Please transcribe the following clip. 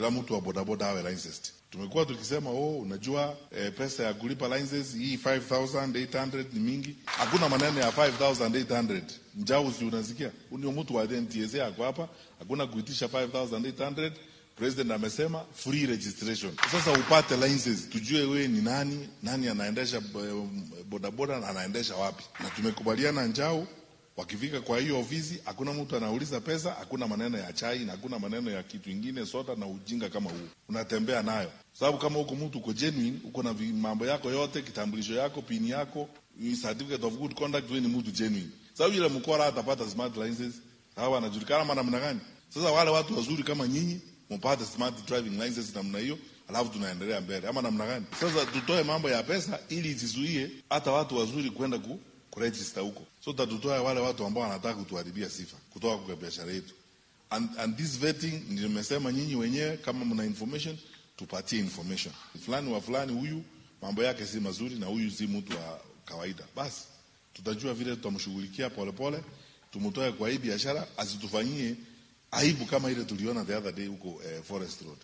kila mtu wa bodaboda awe licensed. Tumekuwa tukisema oh, unajua eh, pesa ya kulipa license hii 5800 ni mingi. Hakuna maneno ya 5800 njauzi, unasikia unio mtu wa NTSA ako hapa, hakuna kuitisha 5800 President amesema free registration. Sasa upate license, tujue wewe ni nani, nani anaendesha bodaboda na anaendesha wapi. Na tumekubaliana njao, wakifika kwa hiyo ofisi, hakuna mtu anauliza pesa, hakuna maneno ya chai na hakuna maneno ya kitu ingine, soda na ujinga kama huu unatembea nayo, sababu kama huko mtu uko genuine, uko na mambo yako yote, kitambulisho yako, pini yako, certificate of good conduct, wewe ni mtu genuine. Sababu yule mkora atapata smart license, hawa anajulikana namna gani? Sasa wale watu wazuri kama nyinyi mpate smart driving license namna hiyo, alafu tunaendelea mbele, ama namna gani? Sasa tutoe mambo ya pesa ili isizuie hata watu wazuri kwenda ku kuregister huko, so tatutoe wale watu ambao wanataka kutuharibia sifa kutoka kwa biashara yetu. And, and this vetting nimesema nyinyi wenyewe kama mna information tupatie information fulani wa fulani, huyu mambo yake si mazuri na huyu si mtu wa kawaida, basi tutajua vile tutamshughulikia polepole, tumtoe kwa hii biashara, asitufanyie aibu kama ile tuliona the other day huko eh, Forest Road.